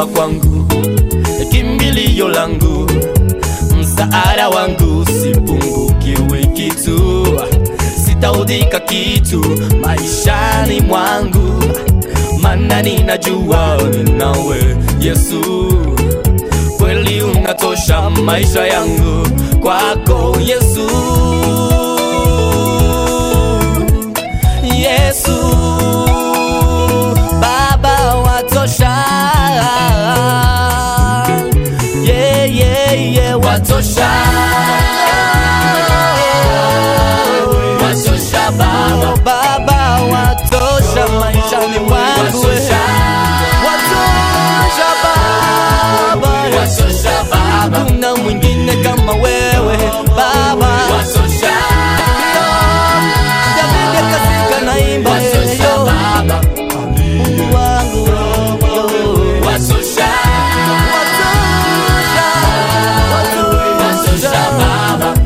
mwema kwangu, kimbilio langu, msaada wangu, sipungukiwi kitu, sitaudhika kitu maishani mwangu, maana ninajua ninawe Yesu, kweli unatosha maisha yangu kwako Yesu. Yesu Baba watosha, yeah, yeah, yeah, watosha, watosha Baba, Baba watosha maishani mwangu, watosha Baba, watosha Baba, kuna mwingine kama wewe Baba, watosha David akafika naimba yo Mungu wangu yo. Watosha, watosha, watosha.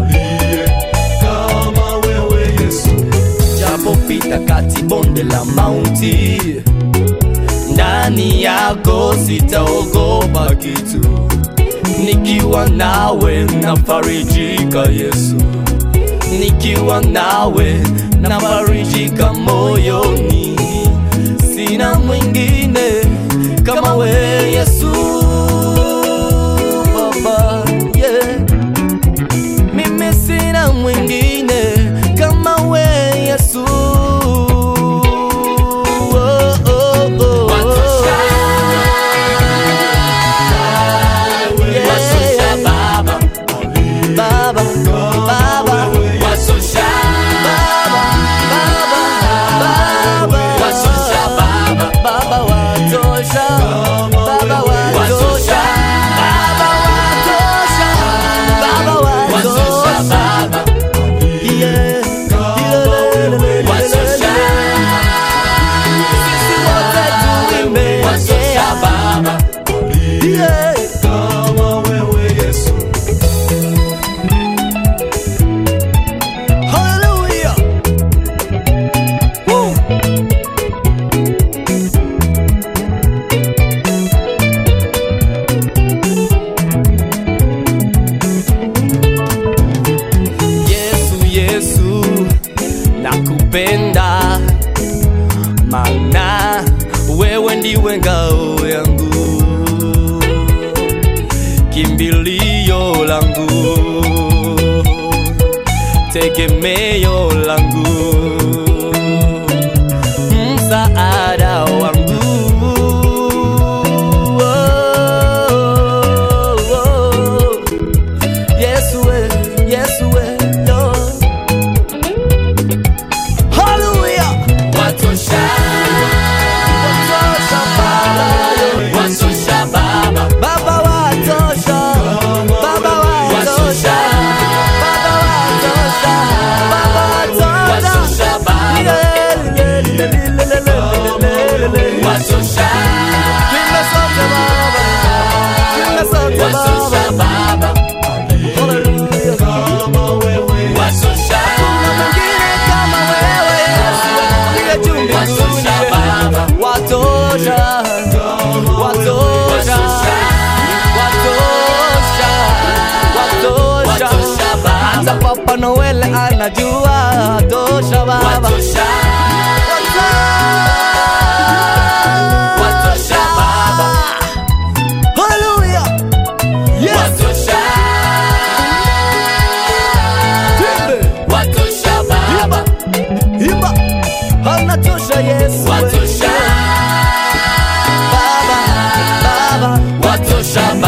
Japopita kati bonde la mauti, ndani yako sitaogopa kitu, nikiwa nawe nafarijika Yesu nikiwa nawe nafarijika moyoni, sina mwingine kama we Yesu Baba, yeah. Mimi sina mwingine kama we Yesu oh, oh, oh. Yeah. Baba, Baba, Baba, Baba watosha, Baba watosha, Baba watosha, Baba watosha, yeah, yeah, sisi wote tuimbe, yeah, yeah. Hallelujah. Woo. Yesu, Yesu, nakupenda, maana wewe ndiwe ngao yangu, kimbilio langu, tegemeo langu, msaada wangu. Oh, oh, oh. Yesu we, Yesu we, yo. Hallelujah. Watosha Baba, Baba watosha, Baba watosha, Baba watosha, Baba watosha, Yeah, le, le, le, le, le, le, le, le, le. Twimbe sote Baba, twimbe sote Baba. Hallelujah. Hakuna mwingine kama wewe Yesu, uliye juu mbinguni. Watosha, watosha, watosha, watosha. Hata Papa Noel anajua tosha Baba. Watosha Baba. Hallelujah. Yes. Twimbe. Imba. Imba. Anatosha Yesu. Baba, Baba, watosha Baba.